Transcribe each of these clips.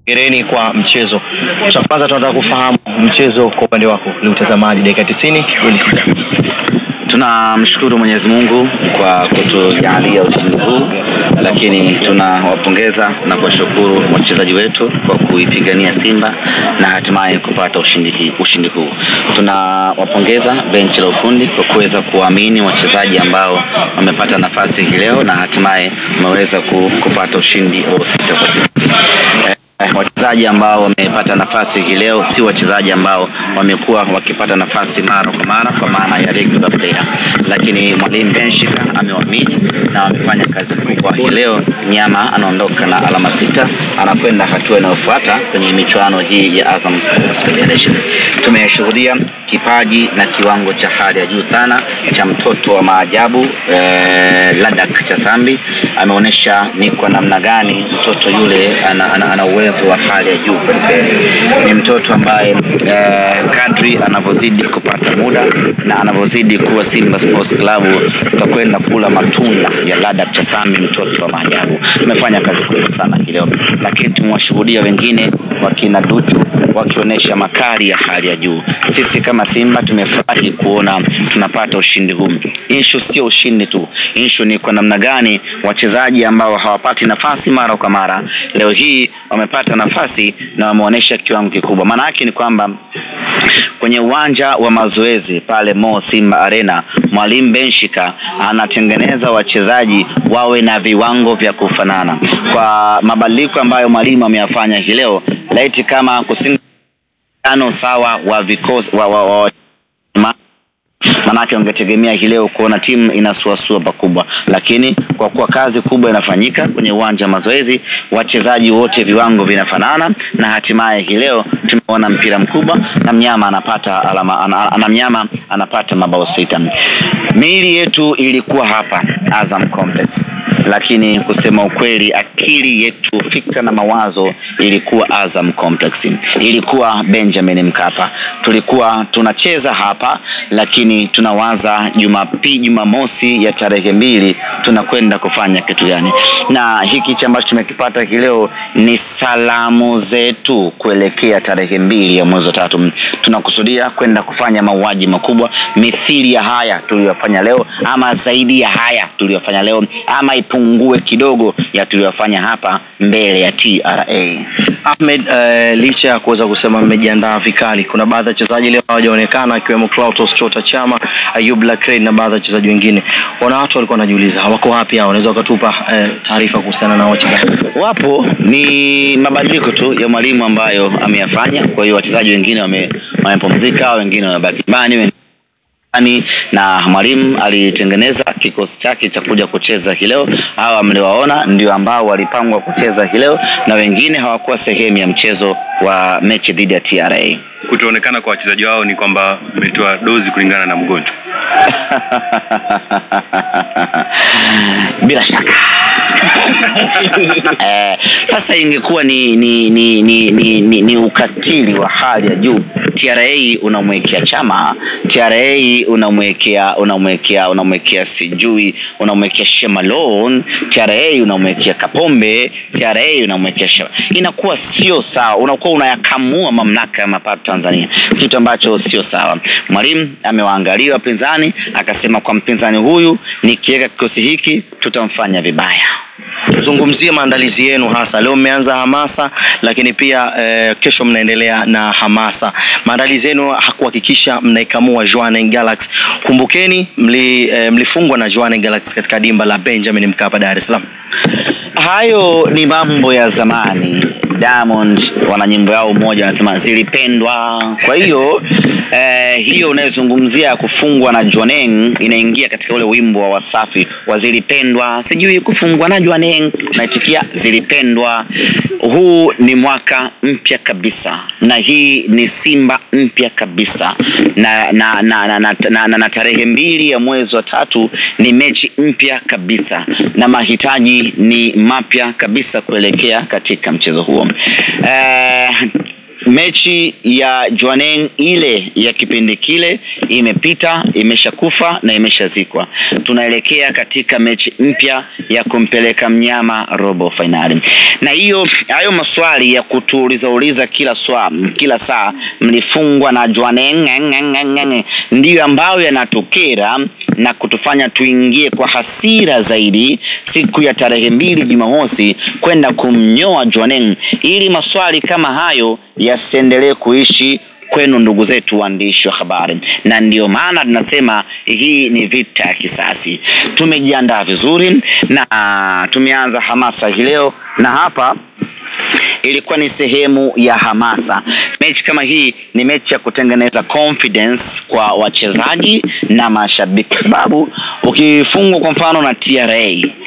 Gereni kwa mchezo. Cha kwanza tunataka kufahamu mchezo kwa upande wako, ni utazamaji dakika 90 goli sita. Tunamshukuru Mwenyezi Mungu kwa kutujalia ushindi huu, lakini tunawapongeza na kuwashukuru wachezaji wetu kwa kuipigania Simba na hatimaye kupata ushindi, hii, ushindi huu. Tunawapongeza benchi la ufundi kwa kuweza kuamini wachezaji ambao wamepata nafasi hii leo na hatimaye wameweza ku- kupata ushindi wa sita kwa sifuri. Eh, Eh, wachezaji ambao wamepata nafasi hii leo si wachezaji ambao wamekuwa wakipata nafasi mara kwa mara kwa maana ya regular player, lakini mwalimu Benshika amewaamini na wamefanya kazi kubwa hii leo. Nyama anaondoka na alama sita, anakwenda hatua inayofuata kwenye michuano hii ya Azam Sports Federation. Tumeshuhudia kipaji na kiwango cha hali ya juu sana cha mtoto wa maajabu eh, Ladak Chasambi ameonyesha ni kwa namna gani mtoto yule ana, ana, ana uwezo wa hali ya juu kwelikweli. Ni mtoto ambaye eh, kadri anavyozidi kupata muda na anavyozidi kuwa Simba Sports Club tutakwenda kula matunda ya Ladak Chasambi, mtoto wa maajabu. Tumefanya kazi kubwa sana hii leo, lakini tumewashuhudia wengine wakina Duchu wakionyesha makali ya hali ya juu. Sisi kama Simba tumefurahi kuona tunapata ushindi huu. Issue sio ushindi tu, issue ni kwa namna gani wachezaji ambao hawapati nafasi mara kwa mara leo hii wamepata nafasi na wameonyesha kiwango kikubwa. Maana yake ni kwamba kwenye uwanja wa mazoezi pale Mo Simba Arena, mwalimu Benshika anatengeneza wachezaji wawe na viwango vya kufanana. Kwa mabadiliko ambayo mwalimu ameyafanya hii leo, laiti kama kusinga ano sawa wa vikosi wa, wa, wa, ma, manake ungetegemea hii leo kuona timu inasuasua pakubwa, lakini kwa kuwa kazi kubwa inafanyika kwenye uwanja wa mazoezi, wachezaji wote viwango vinafanana, na hatimaye hii leo tumeona mpira mkubwa na mnyama anapata alama, ana, ana mnyama anapata mabao sita. Miili yetu ilikuwa hapa Azam Complex, lakini kusema ukweli, akili yetu, fikra na mawazo ilikuwa Azam Complex, ilikuwa Benjamin Mkapa. Tulikuwa tunacheza hapa, lakini tunawaza Jumapili, Jumamosi ya tarehe mbili tunakwenda kufanya kitu gani? Na hiki cha ambacho tumekipata hii leo ni salamu zetu kuelekea tarehe mbili ya mwezi wa tatu. Tunakusudia kwenda kufanya mauaji makubwa mithili ya haya tuliyofanya leo, ama zaidi ya haya tuliyofanya leo, ama ipungue kidogo ya tuliyofanya hapa mbele ya TRA. Ahmed, uh, licha ya kuweza kusema mmejiandaa vikali, kuna baadhi ya wachezaji leo hawajaonekana akiwemo Clatous Chota Chama, Ayub Lakred na baadhi ya wachezaji wengine. Wana watu walikuwa wanajiuliza wako wapi hao, wanaweza wakatupa uh, taarifa kuhusiana na hao wachezaji? Wapo, ni mabadiliko tu ya mwalimu ambayo ameyafanya. Kwa hiyo wachezaji wengine wame- wamepumzika, wengine wamebaki nyumbani, wengine ani na mwalimu alitengeneza kikosi chake cha kuja kucheza hii leo. Hawa mliwaona ndio ambao walipangwa kucheza hii leo, na wengine hawakuwa sehemu ya mchezo wa mechi dhidi ya TRA. kutoonekana kwa wachezaji wao ni kwamba mmetoa dozi kulingana na mgonjwa. bila shaka eh, sasa ingekuwa ni ni, ni, ni, ni, ni ni ukatili wa hali ya juu. TRA unamwekea Chama, TRA unamwekea unamwekea unamwekea sijui unamwekea Shemalon, TRA unamwekea Kapombe, TRA unamwekea Shema. Inakuwa sio sawa, unakuwa unayakamua mamlaka ya mapato Tanzania, kitu ambacho sio sawa. Mwalimu amewaangalia wapinzani akasema, kwa mpinzani huyu nikiweka kikosi hiki tutamfanya vibaya. Tuzungumzie maandalizi yenu hasa leo. Mmeanza hamasa, lakini pia eh, kesho mnaendelea na hamasa. Maandalizi yenu hakuhakikisha mnaikamua Jwaneng Galaxy. Kumbukeni mli, eh, mlifungwa na Jwaneng Galaxy katika dimba la Benjamin Mkapa, Dar es Salaam. Hayo ni mambo ya zamani. Diamond wana nyimbo yao moja wanasema zilipendwa. Kwa hiyo eh, hiyo unayozungumzia ya kufungwa na Jwaneng inaingia katika ule wimbo wa Wasafi wa zilipendwa, sijui kufungwa na Jwaneng, naitikia zilipendwa. Huu ni mwaka mpya kabisa, na hii ni Simba mpya kabisa, na na na, na, na, na, na, na tarehe mbili ya mwezi wa tatu ni mechi mpya kabisa, na mahitaji ni mapya kabisa kuelekea katika mchezo huo. Eh, mechi ya Jwaneng ile ya kipindi kile imepita, imeshakufa na imeshazikwa. Tunaelekea katika mechi mpya ya kumpeleka mnyama robo fainali, na hiyo hayo maswali ya kutuuliza uliza kila swa, kila saa mlifungwa na Jwaneng ndiyo ambayo yanatukera na kutufanya tuingie kwa hasira zaidi siku ya tarehe mbili Jumamosi kwenda kumnyoa Jwaneng ili maswali kama hayo yasiendelee kuishi kwenu ndugu zetu waandishi wa habari, na ndiyo maana tunasema hii ni vita ya kisasi. Tumejiandaa vizuri na tumeanza hamasa hii leo, na hapa ilikuwa ni sehemu ya hamasa. Mechi kama hii ni mechi ya kutengeneza confidence kwa wachezaji na mashabiki, kwa sababu ukifungwa kwa mfano na TRA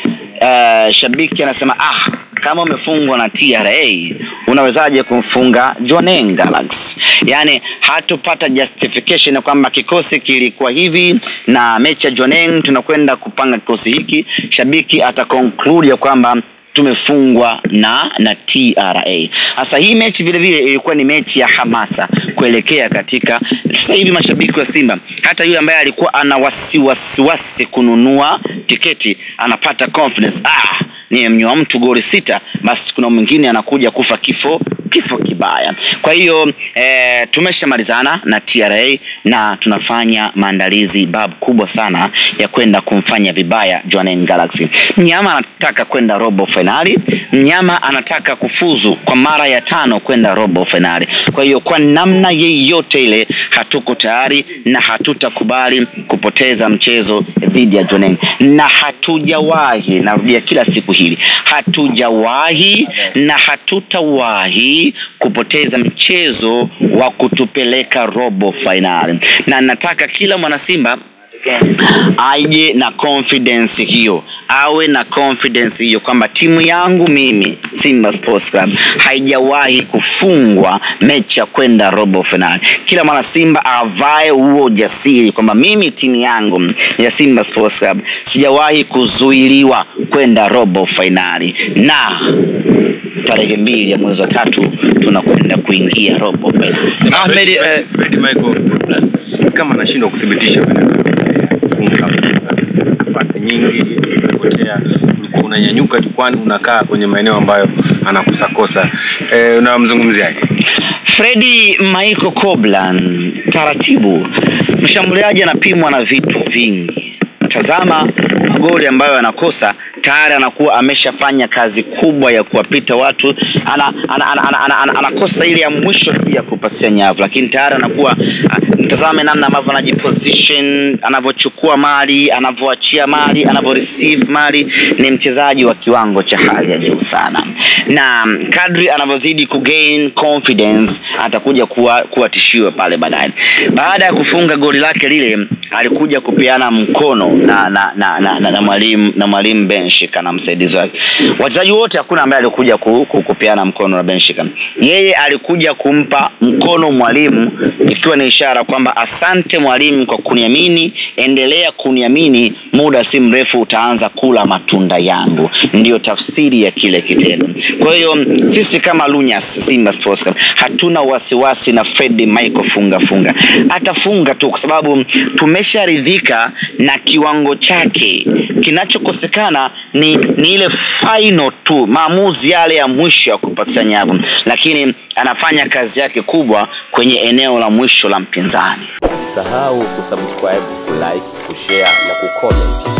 uh, shabiki anasema ah, kama umefungwa na TRA unawezaje kumfunga Jwaneng Galaxy? Yaani hatupata justification ya kwamba kikosi kilikuwa hivi na mechi ya Jwaneng tunakwenda kupanga kikosi hiki. Shabiki ata conclude ya kwamba tumefungwa na na TRA. Sasa hii mechi vile vile ilikuwa ni mechi ya hamasa kuelekea katika sasa hivi mashabiki wa Simba, hata yule ambaye alikuwa ana wasiwasi kununua tiketi anapata confidence, ah, nimemnyoa mtu goli sita, basi kuna mwingine anakuja kufa kifo kifo kibaya. Kwa hiyo e, tumeshamalizana na TRA na tunafanya maandalizi bab kubwa sana ya kwenda kumfanya vibaya Jwaneng Galaxy. Mnyama anataka kwenda robo fainali, mnyama anataka kufuzu kwa mara ya tano kwenda robo fainali. Kwa hiyo kwa namna yeyote ile hatuko tayari na hatutakubali kupoteza mchezo dhidi ya Jwaneng, na hatujawahi, narudia kila siku hili, hatujawahi na hatutawahi kupoteza mchezo wa kutupeleka robo fainali, na nataka kila mwanasimba aje na confidence hiyo awe na confidence hiyo kwamba timu yangu mimi Simba Sports Club haijawahi kufungwa mechi ya kwenda robo finali. Kila mwana Simba avae huo ujasiri kwamba mimi timu yangu ya Simba Sports Club sijawahi kuzuiliwa kwenda robo finali, na tarehe mbili ya mwezi wa tatu tunakwenda kuingia robo finali. Ahmed, eh, Fred Michael kama anashindwa kuthibitisha kufunga nafasi nyingi imepotea, ulikuwa unanyanyuka jukwani, unakaa kwenye maeneo ambayo anakosakosa. Eh, unamzungumziaje? Fredi Michael Koblan, taratibu, mshambuliaji anapimwa na vitu vingi. Tazama magoli ambayo anakosa tayari anakuwa ameshafanya kazi kubwa ya kuwapita watu, ana, ana, ana, ana, ana, ana, anakosa ile ya mwisho tu ya kupasia nyavu, lakini tayari anakuwa mtazame namna ambavyo anajiposition, anavyochukua mali, anavyoachia mali, anavyo receive mali. Ni mchezaji wa kiwango cha hali ya juu sana, na kadri anavyozidi kugain confidence atakuja kuwa, kuwa tishio pale baadaye. Baada ya kufunga goli lake lile, alikuja kupeana mkono na na na, na, na, na mwalimu na mwalimu Benshika na msaidizi wake. Wachezaji wote hakuna ambaye alikuja ku, ku, kupeana mkono na Benshika. Yeye alikuja kumpa mkono mwalimu, ikiwa ni ishara kwamba asante mwalimu kwa kuniamini, endelea kuniamini, muda si mrefu utaanza kula matunda yangu. Ndiyo tafsiri ya kile kitendo. Kwa hiyo sisi kama Lunyas Simba Sports Club hatuna wasiwasi na Fred Michael funga funga, atafunga tu kwa sababu tumesharidhika na kiwango chake. Kinachokosekana ni, ni ile final tu, maamuzi yale ya mwisho ya kupatia nyavu, lakini anafanya kazi yake kubwa kwenye eneo la mwisho la mpinzani. Usisahau kusubscribe, kulike, kushare na kucomment